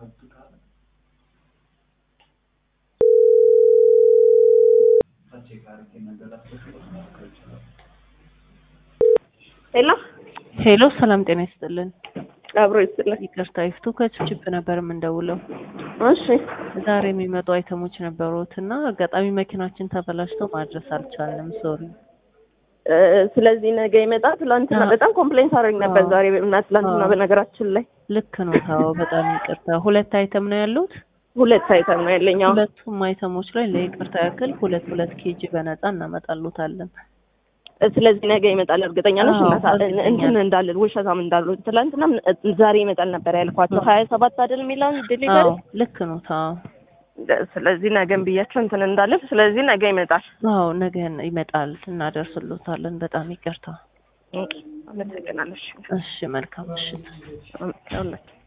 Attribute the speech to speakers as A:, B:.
A: ሄሎ
B: ሄሎ ሰላም ጤና ይስጥልን።
A: አብሮ ይስጥልን።
B: ይቅርታ ይፍቱ ከችፕ ነበር የምንደውለው።
A: እሺ
B: ዛሬ የሚመጡ አይተሞች ነበሩት እና አጋጣሚ መኪናችን ተበላሽቶ ማድረስ አልቻልንም። ሶሪ።
A: እ፣ ስለዚህ ነገ ይመጣል። ትላንትና
B: አዎ።
A: በጣም ኮምፕሌንት አደረግ ነበር
B: አዎ።
A: ዛሬ እና ትላንትና
B: አዎ።
A: በነገራችን ላይ
B: ልክ ነው። ታው በጣም ይቅርታ። ሁለት አይተም ነው ያሉት።
A: ሁለት አይተም ነው ያለኝ። አዎ
B: ሁለቱም አይተሞች ላይ ለይቅርታ ያክል ሁለት ሁለት ኬጂ በነፃ እናመጣሉታለን።
A: እ፣ ስለዚህ ነገ ይመጣል። እርግጠኛ ነሽ?
B: አዎ፣
A: እናት
B: እርግጠኛ
A: እንትን
B: ነኝ።
A: እንዳልል ውሸታም እንዳሉ ትላንትና ዛሬ ይመጣል ነበር ያልኳቸው። ሀያ ሰባት አይደል የሚለውን ዴሊቨሪ
B: አዎ ልክ ነው። ታው
A: ስለዚህ ነገን ብያቸው እንትን እንዳልል። ስለዚህ ነገ ይመጣል።
B: አዎ ነገ ይመጣል፣ እናደርስሎታለን። በጣም ይቅርታ።
A: አመሰግናለሽ።
B: እሺ መልካም ምሽት።
A: አመሰግናለሁ።